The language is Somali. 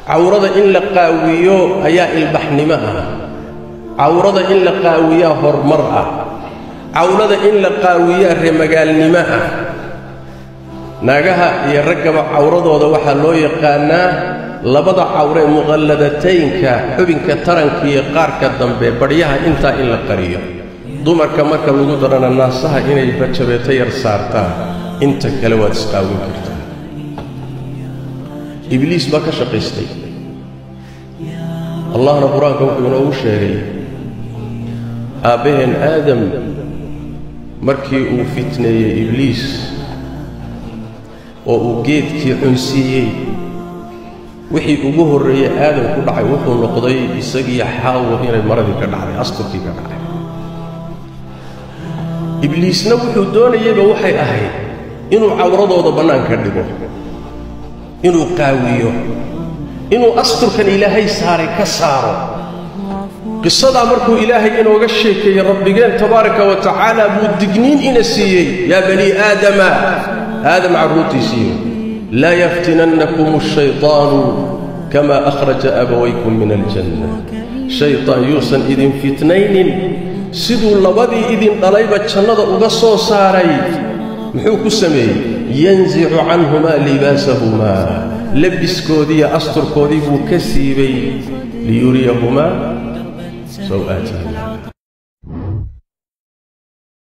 cawrada in la qaawiyo ayaa ilbaxnimo ah cawrada in la qaawiyaa horumar ah cawrada in la qaawiyaa remagaalnimo ah naagaha iyo raggaba cawradooda waxaa loo yaqaannaa labada cawre muqalladataynka xubinka taranka iyo qaarka dambe badhyaha intaa in la qariyo dumarka marka lagu darana naasaha inay bajabeeto yar saartaan inta kale waad isqaawin kartaa ibliis baa ka shaqaystay allahna qur-aanka wuxuu inoogu sheegay aabbaheen aadam markii uu fitneeyey ibliis oo uu geedkii cunsiiyey wixii ugu horreeyey aadam ku dhacay wuxuu noqday isagiiyo xaawo inay maradii ka dhacday asturkii ka dhacay ibliisna wuxuu doonayeyba waxay ahayd inuu cawradooda bannaanka dhigo inuu qaawiyo inuu asturkan ilaahay saaray ka saaro qisadaa markuu ilaahay inooga sheekeeyey rabbigeen tabaaraka wa tacaala buu digniin ina siiyey yaa banii aadama aadam carruurtiisiiyo laa yaftinannakum ashaytaanu kamaa akhraja abawaykum min aljanna shaytaan yuusan idin fitnaynin siduu labadii idin dhalayba jannada uga soo saaray muxuu ku sameeyey yansicu canhumaa libaasahumaa labiskoodiiyo asturkoodii buu ka siibay liyuriyahumaa saw'aatihima